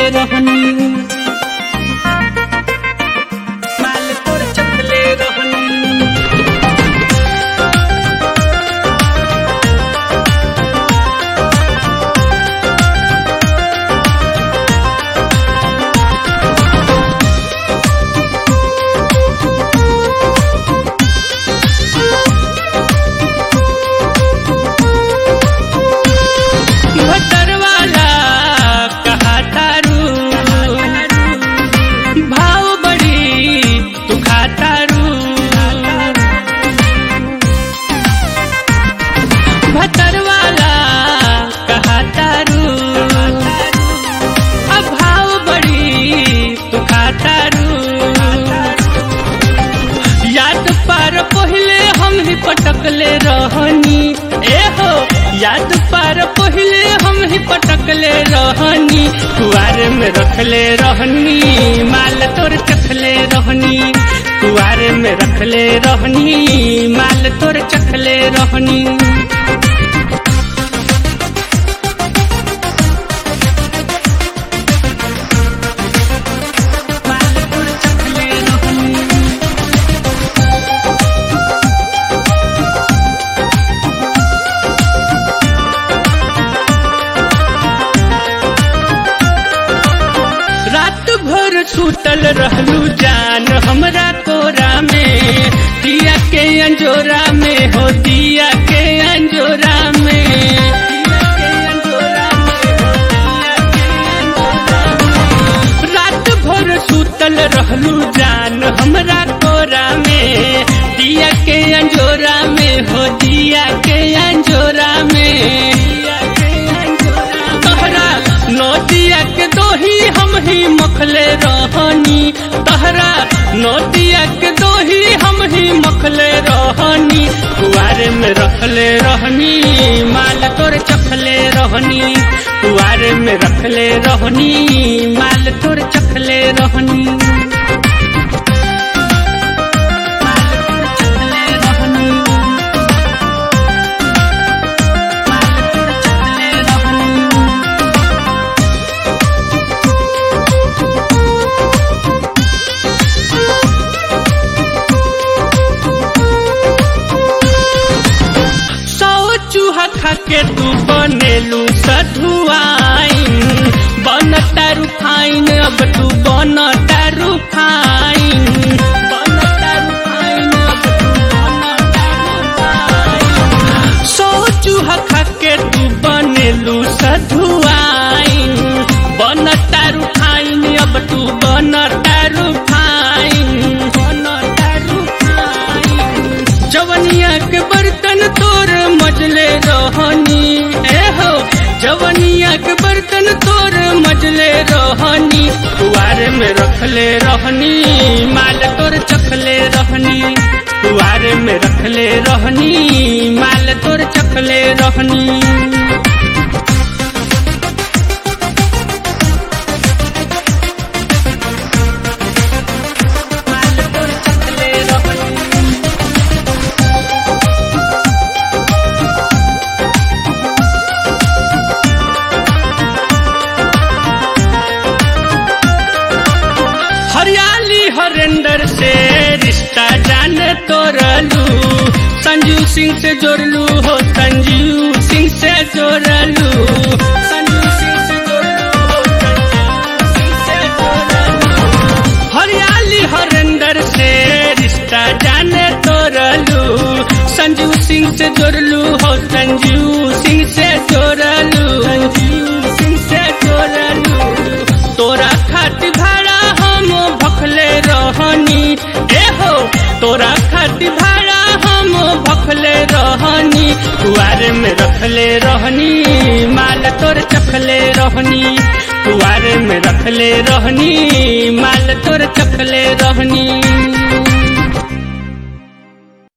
रहनी माल तोर चखले रहनी भटर वाला कहा तारू भाव बड़ी तू खातारू भटर वाला कहा तारू अब भाव बड़ी तू खातारू याद पार पहले हम ही पटकले रहनी ए हो याद पार पहले हम ही पटकले रहनी कुआरे में रखले रहनी माल तोर चखले रहनी कुआरे में रखले रहनी माल तोर चखले रहनी माल तोर चखले रहनी रात भर सुतल रहलू जान हमरा कोरा में दिया के अंजोरा में हो दिया के अंजोरा में दिया के अंजोरा में, हो दिया के अंजोरा में। रात भर सुतल रहलू जान हमरा कोरा में दिया के अंजोरा में हो दिया के अंजोरा में दिया के अंजोरा तहरा नदिया के दोही हम ही मखले रहनी तहरा नदिया के दोही हम ही मखले रहनी कुआरे में रखले रहनी माल तोर चखले रहनी कुआरे में रखले रहनी माल तोर चखले रहनी माल तोर चखले रहनी माल तोर चखले रहनी सौ चूहा खा के तू बनेलू सधुआइन बन तारू फाइन अब तू बन तारू फाइन बन तारू फाइन, अब तू बन तारू फाइन। सौ चूहा खा के तू बनेलू सधुआइन बन तारू फाइन अब तू बन तारू फाइन बन तारू फाइन जवनिया के बर्तन तोर मजले रहनी ए हो जवनिया के बर्तन तोर मजले रहनी कुआरे में रखले रहनी माल तोर चखले रहनी कुआरे में रखले रहनी माल तोर चखले रहनी माल तोर चखले रहनी हरियाली हरेंदर से रिश्ता जान तोड़लू संजू सिंह से जोड़लू हो संजू सिंह से जोड़लू संजू सिंह से जोड़लू हो संजू सिंह से जोड़लू हरियाली हरेंदर से रिश्ता जान तोड़लू संजू सिंह से जोड़लू हो संजू सिंह से जोड़लू संजू सिंह से जोड़लू तोरा खातिर भाड़ा हम भखले रहनी ए हो तोरा खातिर भाड़ा हम भखले रहनी कुआरे में रखले रहनी माल तोर चखले रहनी कुआरे में रखले रहनी माल तोर चखले रहनी